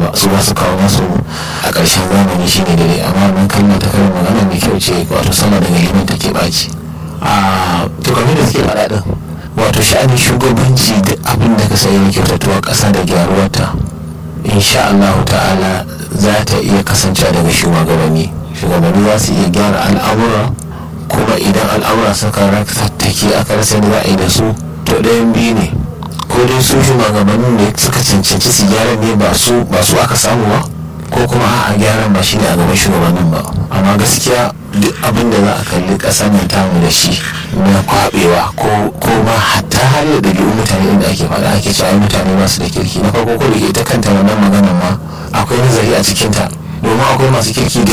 ba su ba su kawo masu a ƙarshen zamani shine daidai amma wannan kalma ta karin magana mai kyau ce wato sama daga liman take ɓaci a to kamar da suke faɗa ɗin wato sha'anin shugabanci da abin da ka sayi na kyautatuwa ƙasa da gyaruwarta insha Allah ta'ala za ta iya kasancewa daga shugabanni shugabanni za su iya gyara al'amura kuma idan al'amura suka tattake aka rasa da za a yi da su to ɗayan biyu ne ko dai su shugabannin ne suka cancanci su gyara ne ba su ba su aka samu ba ko kuma a gyaran ba shi ne a gaban shugabannin ba amma gaskiya duk abin da za a kalli ƙasar nan tamu da shi na kwabewa ko ma hatta har da ɗabi'un mutane inda ake faɗa ake cewa ai mutane ba su da kirki na farko ko da ita kanta wannan maganar ma akwai nazari a cikinta domin akwai masu kirki da